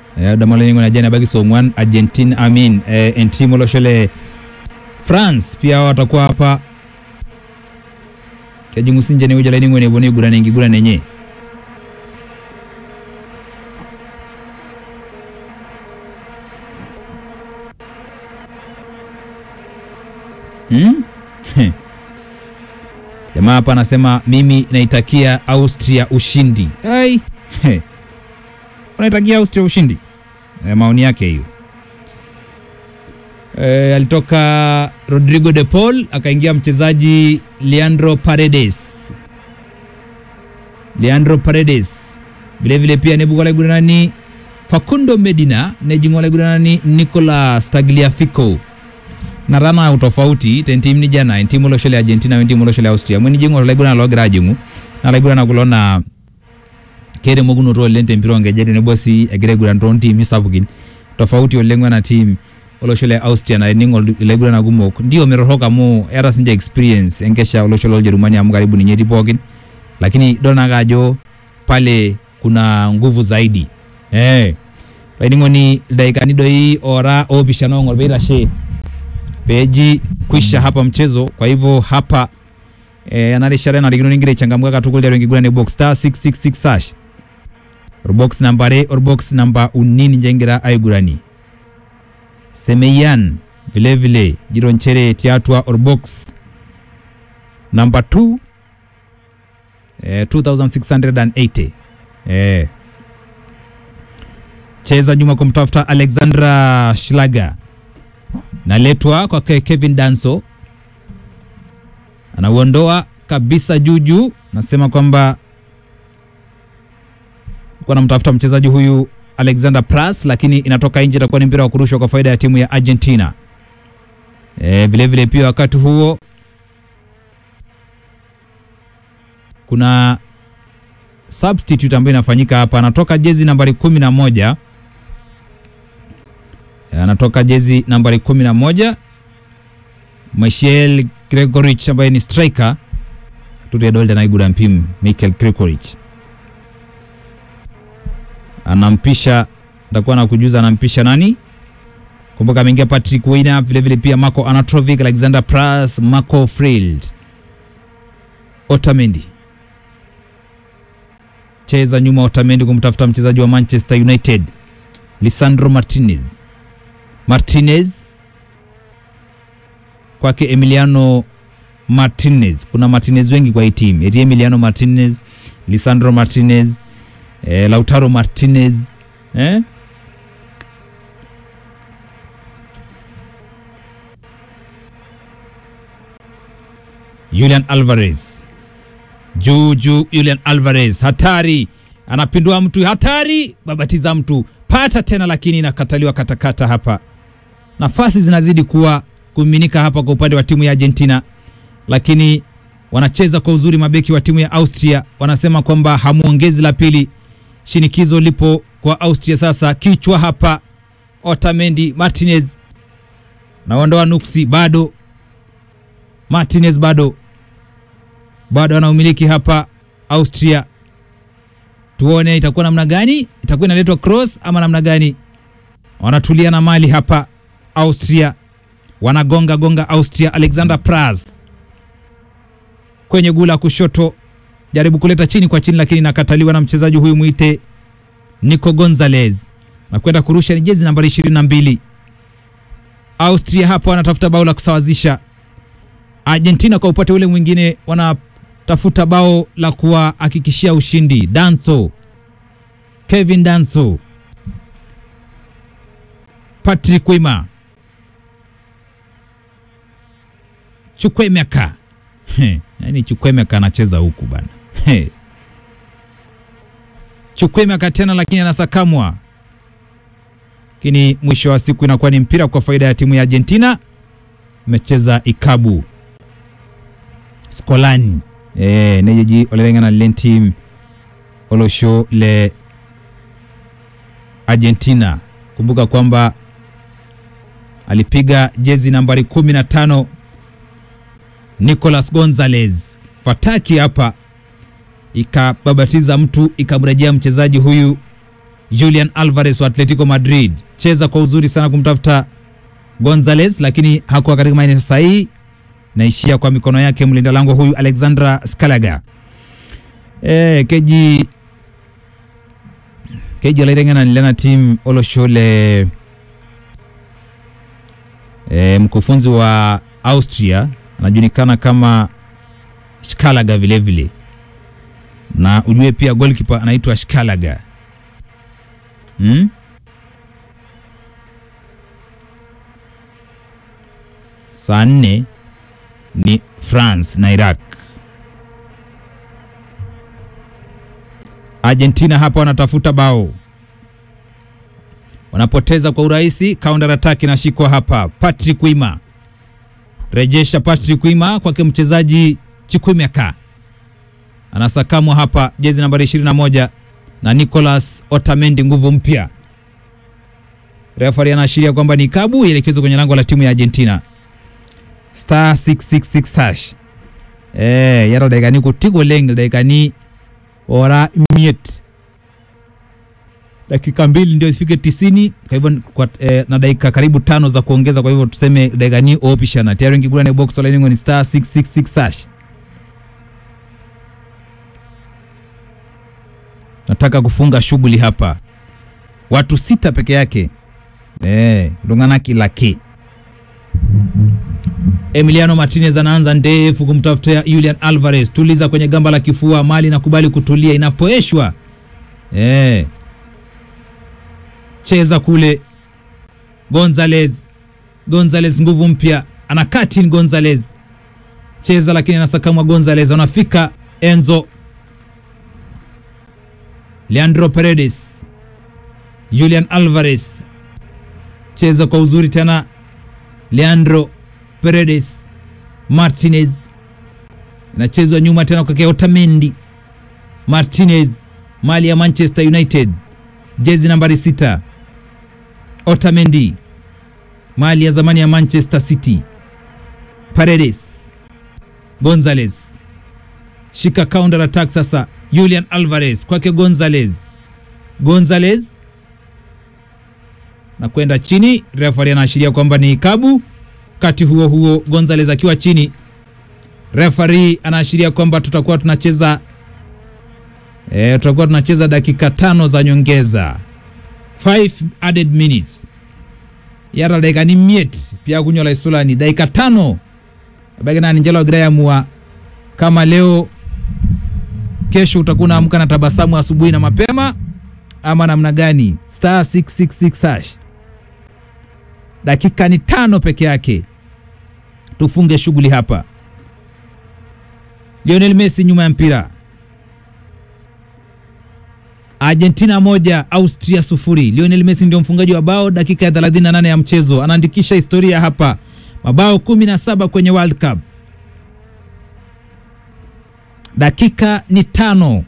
eh, damalengo na jana bagi songwan Argentina amin eh, entimo loshole France pia watakuwa hapa kajungusinje ni uja laini ngone boni gura nengi gura nenye hmm? Jamaa hapa anasema mimi naitakia Austria ushindi. Ai. He. Unaitakia Austria ushindi? E, maoni yake hiyo. E, alitoka Rodrigo de Paul akaingia mchezaji Leandro Paredes. Leandro Paredes. Vile vile pia nebugwala gudana Facundo Medina nejingwala gudana Nicolas Tagliafico na rana utofauti tentim ni jana entimu loshole Argentina wentimu loshole Austria mwini jingo laiguna logira jingu na laiguna na kulona kere moguno ro lente mpiro ngejede ne bosi egire gura ndron team isabukin tofauti olengwa na team oloshole Austria na ningo laiguna na gumok ndio merohoka mu era sinja experience enkesha oloshole Ujerumani amu karibu ni nyeti pokin lakini dona gajo pale kuna nguvu zaidi eh lainingoni daikani doi ora opishano ngol beira she peji kwisha hapa mchezo. Kwa hivyo hapa e, analishare na ligino ningire changamka katukulia wengi gura ni box star 666 sash or box number re or box number unini njengira aigurani Semeyan vile vile jiro nchere tiatwa or box number 2 e, 2680 e. Cheza nyuma kumtafuta Alexandra Schlager naletwa kwa Kevin Danso, anauondoa kabisa juju. Nasema kwamba kwa namtafuta mchezaji huyu Alexander Pras, lakini inatoka nje, itakuwa ni mpira wa kurushwa kwa faida ya timu ya Argentina. E, vile vile pia wakati huo kuna substitute ambayo inafanyika hapa, anatoka jezi nambari kumi na moja anatoka jezi nambari kumi na moja Michael Gregorich ambaye ni striker turiadolde naiguda mpim Michael Gregorich anampisha, nitakuwa na kujuza anampisha nani. Kumbuka ameingia Patrick Weina, vile vile pia Marco Anatrovic, Alexander Pras, Marco Frild, Otamendi cheza nyuma. Otamendi kumtafuta mchezaji wa Manchester United Lisandro Martinez Martinez kwake Emiliano Martinez. Kuna Martinez wengi kwa hii timu, eti Emiliano Martinez, Lisandro Martinez, eh, Lautaro Martinez eh? Julian Alvarez juu juu, Julian Alvarez hatari, anapindua mtu, hatari, babatiza mtu, pata tena, lakini inakataliwa katakata hapa nafasi zinazidi kuwa kumiminika hapa kwa upande wa timu ya Argentina, lakini wanacheza kwa uzuri. Mabeki wa timu ya Austria wanasema kwamba hamuongezi la pili. Shinikizo lipo kwa Austria sasa, kichwa hapa. Otamendi, Martinez naondoa nuksi, bado Martinez bado bado anaumiliki hapa Austria. Tuone itakuwa namna gani, itakuwa inaletwa cross ama namna gani? Wanatulia na mali hapa Austria wanagonga gonga Austria. Alexander Pras kwenye gula kushoto, jaribu kuleta chini kwa chini, lakini nakataliwa na mchezaji huyu mwite Nico Gonzalez na kwenda kurusha, ni jezi nambari 22. Austria hapa wanatafuta bao la kusawazisha. Argentina kwa upande ule mwingine wanatafuta bao la kuwahakikishia ushindi. Danso, Kevin Danso, Patrick Wima, Chukwemeka. Yaani Chukwemeka anacheza huku bana. Chukwemeka tena, lakini anasakamwa, lakini mwisho wa siku inakuwa ni mpira kwa faida ya timu ya Argentina. Imecheza ikabu Skolani eh, nejeji olelengana len team olosho le Argentina. Kumbuka kwamba alipiga jezi nambari 15 Nicolas Gonzalez. Fataki hapa ikababatiza mtu ikamrejea mchezaji huyu Julian Alvarez wa Atletico Madrid, cheza kwa uzuri sana kumtafuta Gonzalez, lakini hakuwa katika maeneo sahihi, naishia kwa mikono yake mlinda lango huyu Alexandra Scalaga. Eh, keji keji alairengana nilena team Oloshole e, mkufunzi wa Austria anajulikana kama Skalaga vile vile, na ujue pia goalkeeper anaitwa Skalaga hmm? Saa nne ni France na Iraq. Argentina hapa wanatafuta bao, wanapoteza kwa urahisi. Counter attack inashikwa hapa, Patrick Wima rejesha Patrick Wima kwake mchezaji Chikwimeka, anasakamwa hapa, jezi nambari 21 na Nicolas Otamendi, nguvu mpya. Referee anaashiria kwamba ni kabu ielekezwe kwenye lango la timu ya Argentina. Star 666 hash eh yaro daikani kutigo leng daikani ora miet dakika mbili ndio ifike tisini kwa hivyo kwa, eh, na dakika karibu tano za kuongeza kwa hivyo tuseme dakika ni opishana tayari ngigurane box olaining'o ni star 666 hash nataka kufunga shughuli hapa watu sita peke yake eh lunganaki laki Emiliano Martinez anaanza ndefu kumtafutia Julian Alvarez, tuliza kwenye gamba la kifua, mali nakubali kutulia inapoeshwa eh cheza kule Gonzalez, Gonzalez nguvu mpya, ana katin Gonzalez cheza, lakini anasakamwa Gonzalez, anafika Enzo Leandro Paredes, Julian Alvarez cheza kwa uzuri tena, Leandro Paredes, Martinez inachezwa nyuma tena kwake Otamendi, Martinez mali ya Manchester United jezi nambari sita Otamendi mali ya zamani ya Manchester City. Paredes, Gonzalez shika counter attack sasa. Julian Alvarez kwake Gonzalez, Gonzalez na kwenda chini. Referee anaashiria kwamba ni kabu. Wakati huo huo Gonzalez akiwa chini, referee anaashiria kwamba tutakuwa tunacheza E, tutakuwa tunacheza dakika tano za nyongeza 5 added minutes yara dakika ni miet pia kunyola isulani dakika tano bagina ninjelo grayamua kama leo kesho utakuwa unaamka na tabasamu asubuhi na mapema ama namna gani star 666 hash dakika ni tano peke yake tufunge shughuli hapa Lionel Messi nyuma ya mpira Argentina moja Austria sufuri. Lionel Messi ndio mfungaji wa bao dakika ya 38 ya mchezo, anaandikisha historia hapa, mabao 17 kwenye World Cup. Dakika ni tano.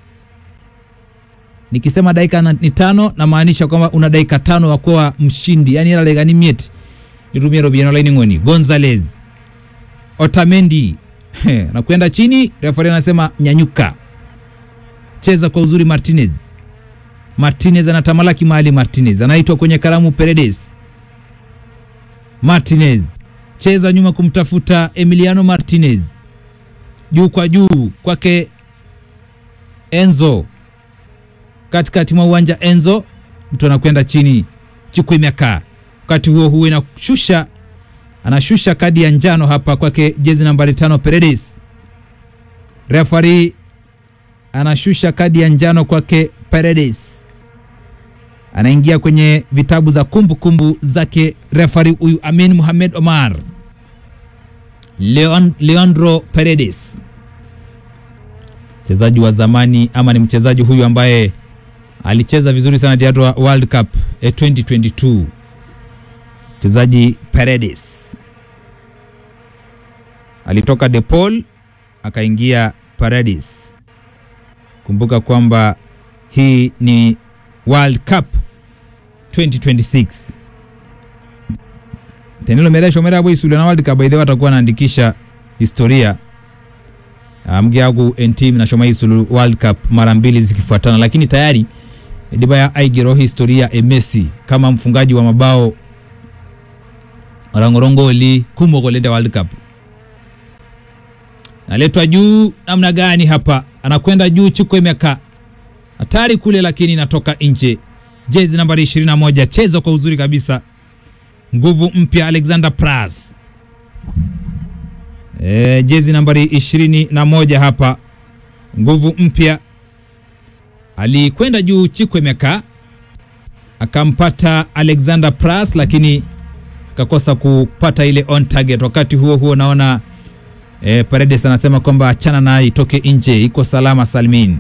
Nikisema dakika ni tano, namaanisha kwamba una dakika tano wa kuwa mshindi, yani ila dakika ni miet nitumie robiano laini ngoni. Gonzalez, Otamendi na kwenda chini, referee anasema nyanyuka cheza kwa uzuri Martinez. Martinez anatamalaki mahali Martinez anaitwa kwenye karamu Paredes. Martinez cheza nyuma kumtafuta Emiliano Martinez, juu kwa juu kwake Enzo, katikati mwa uwanja Enzo, mtu anakwenda chini Chukwuemeka. Wakati huo huo inashusha anashusha kadi ya njano hapa kwake jezi nambari tano Paredes. Referee anashusha kadi ya njano kwake Paredes, anaingia kwenye vitabu za kumbukumbu kumbu zake refari huyu Amin Mohamed Omar. Leon, Leandro Paredes mchezaji wa zamani ama ni mchezaji huyu ambaye alicheza vizuri sana tiatu wa World Cup eh, 2022 mchezaji Paredes alitoka De Paul akaingia Paredes. Kumbuka kwamba hii ni World Cup 2026 tenelo meresho merabo isulu na World Cup baidhe watakuwa wanaandikisha historia mgiagu entim na shoma isulu World Cup mara mbili zikifuatana, lakini tayari idibaya aigero historia e Messi kama mfungaji wa mabao orangorongoli kumok oleng te World Cup. Naletwa juu namna gani hapa? Anakwenda juu Chukwemeka, hatari kule, lakini inatoka nje. Jezi nambari 21, cheza kwa uzuri kabisa, nguvu mpya Alexander Pras. E, jezi nambari 21 hapa, nguvu mpya alikwenda juu Chikwemeka akampata Alexander Pras, lakini akakosa kupata ile on target. Wakati huo huo naona e, Paredes anasema kwamba achana naye itoke nje, iko salama salmin.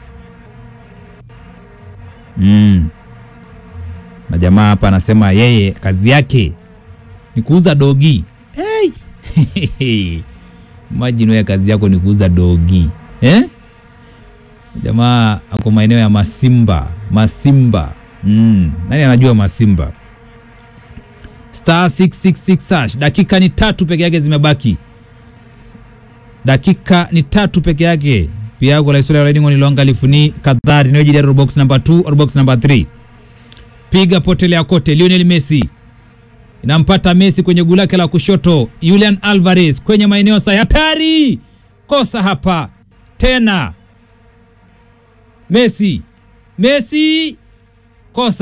Mm. Na jamaa hapa anasema yeye kazi yake ni kuuza dogi. Hey! Imagine wewe kazi yako ni kuuza dogi eh? Jamaa ako maeneo ya Masimba, Masimba. Mm. Nani anajua Masimba? Star 666 hash. Dakika ni tatu peke yake zimebaki, dakika ni tatu peke yake. Pia gola historia riding on longa lifuni kadhari ni jidaro box number 2 or box number 3. Piga potelea kote. Lionel Messi inampata Messi kwenye guu lake la kushoto. Julian Alvarez kwenye maeneo sa hatari, kosa hapa tena Messi, Messi kosa